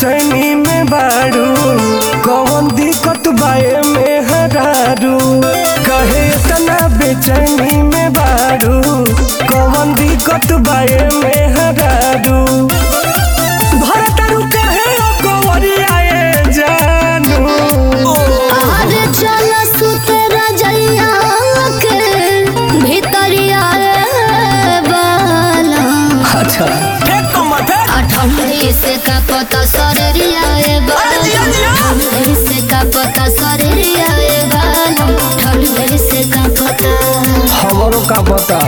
बेचैनी में बाड़ू कौन दिक्कत बाए में हरारू कहे इतना बेचैनी में बाड़ू कौन दिक्कत बाए में हरारू भरतरू कहे ओ कंवरियाए जानू अरे चल सुते रजैया के भीतरिया रे बाला अच्छा फेंक कमर फेंक आ ठंडी से का पता शरीरिया रे बाला ठंडी से का पता शरीरिया रे बाला ठंडी से का पता हमरो का पता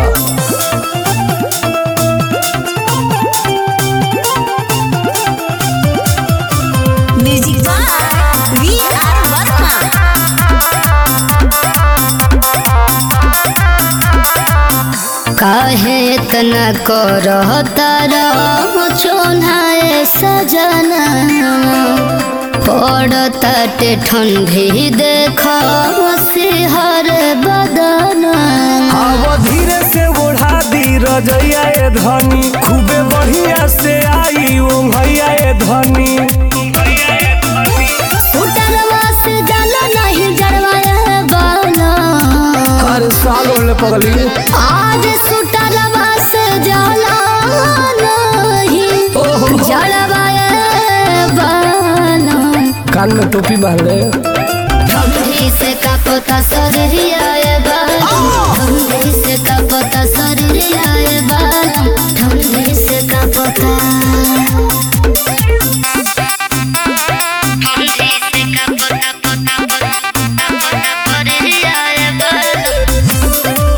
music by V R Verma काहे इतना करता रहो चोनाए सजना पड़ता ते ठंडी देख सिहर बदना अब धीरे से ओढ़ा दी रजैया ए धनी खूबे बढ़िया से आई ओ भैया ए धनी उतरवा से जाला नहीं जरवाया बाला हर साल ओले पगली आज सुतरवा से जाला नहीं ओहो। जरवाया बाला कान में टोपी बांध ले ठंडी से का पता शरीरिया ए बाला ठंडी से का पता शरीरिया ए बाला ठंडी से का पता ठंडी से का पता पता पता पता शरीरिया ए बाला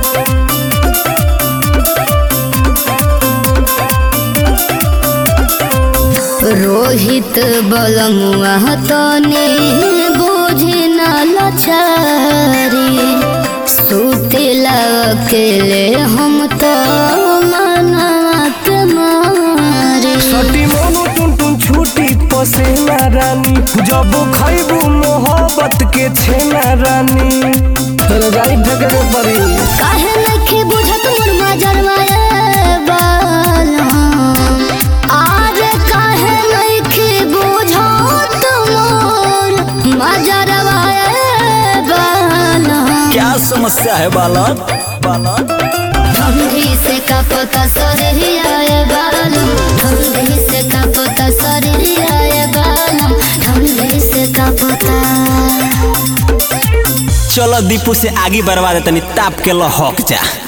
रोहित बलमुआ तने बोझे न लछारी सुतेला अकेले हम तो मनवा के मारे सटी मोनू टुन टुन छूटी पसेना रानी जब खैबू मोहब्बत के छेना रानी रजाई फेंकने पड़ी काहे नखे बुझत मोर मजरवाए बाला आज काहे नखे बुझत मोर मजरवाए बाला क्या समस्या है बालक बालक ठंडी से का पता शरीरिया ए बालम ठंडी से का पता शरीरिया ए बालम ठंडी से का पता चलो दीपू से आगे बढ़वा दे तनी ताप के लहक जा